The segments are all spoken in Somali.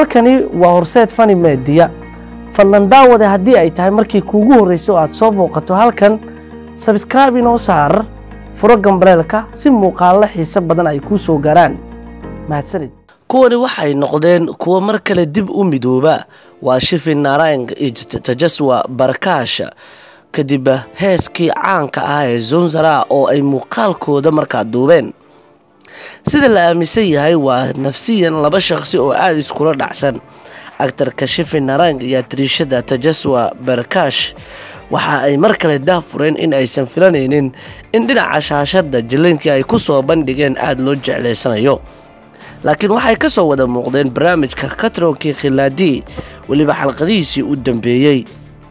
halkani waa horseed fani meediya fadlan daawade haddii ay tahay markii kuugu horreysay oo aad soo booqato halkan sabskraibe inoo saar furo gambaleelka si muuqaallo xiise badan ay kuu soo gaaraan mahadsanid kuwani waxay noqdeen kuwo mar kale dib u midooba waa shifi narang iyo tajaswa barakaasha kadib heeskii caanka ah ee zonzara oo ay muuqaalkooda markaa duubeen sida la aaminsan yahay waa nafsiyan laba shaqsi oo aada iskula dhacsan actarka shifi narang iyo atriishada tajaswa barkaash waxa ay mar kale daafureen in aysan filanaynin in dhinaca shaashada jilinkii ay ku soo bandhigeen aada loo jeclaysanayo laakiin waxay ka soo wada muuqdeen barnaamijka katronkii khilaadii weliba xalqadihiisii u dambeeyey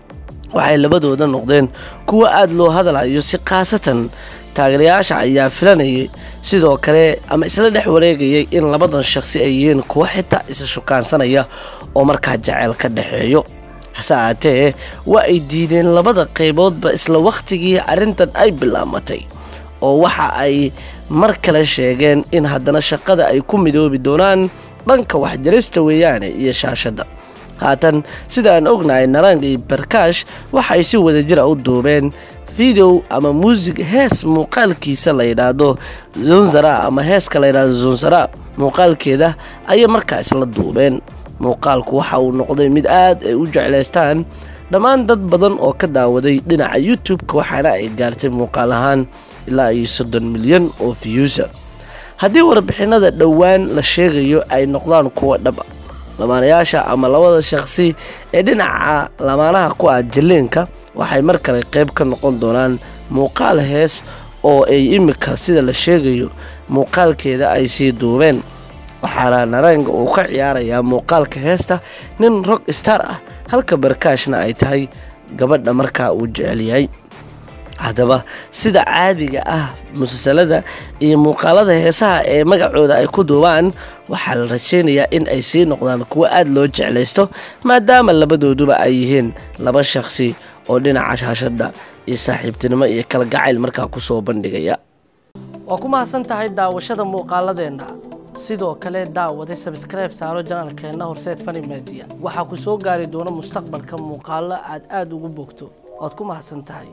waxay labadooda noqdeen kuwo aada loo hadalayo si khaasatan taageerayaasha ayaa filanayay sidoo kale ama isla dhex wareegayay in labadan shaqsi ay yihiin kuwo xitaa isa shukaansanaya oo markaa jaceyl ka dhexeeyo hase aatee waa ay diideen labada qayboodba isla wakhtigii arrintan ay bilaamatay oo waxa ay mar kale sheegeen in haddana shaqada ay ku midoobi doonaan dhanka waxjarista weeyaane iyo shaashadda haatan sida aan ognahay narang iyo barkaash waxay si wadajira u duubeen video ama muusig hees muuqaalkiisa la yidhaahdo zonzara ama heeska la yidhahdo zonzara muuqaalkeeda ayay markaa isla duubeen muuqaalku waxa uu noqday mid aad ay u jeclaystaan dhammaan dad badan oo ka daawaday dhinaca youtube-ka waxaana ay gaartay muuqaal ahaan ilaa iyo soddon milyan oo fiyuusa haddii warbixinada dhowaan la sheegayo ay noqdaan kuwa dhaba lamaanayaasha ama labada shaqsi ee dhinaca lamaanaha ku ah jaliinka waxay mar kale qayb ka noqon doonaan muuqaal hees oo ay imika sida la sheegayo muuqaalkeeda ay sii duubeen waxaana naranga uu ka ciyaarayaa muuqaalka heesta nin rog star ah halka barkaashna ay tahay gabadha markaa uu jecel yahay haddaba sida caadiga ah musalsalada iyo muuqaalada heesaha ee magacooda ay ku duubaan waxaa la rajaynayaa in ay sii noqdaan kuwo aada loo jeclaysto maadaama labadooduba ay yihiin laba shaqsi oo dhinaca shaashadda iyo saaxiibtinimo iyo kalgacayl markaa kusoo bandhigaya waa ku mahadsan tahay daawashada muuqaaladeenna sidoo kale daawade sabskrayb saaro janaalkeenna horseed fani meediya waxaa ku soo gaari doona mustaqbalka muuqaallo aad aada ugu bogto waad ku mahadsan tahay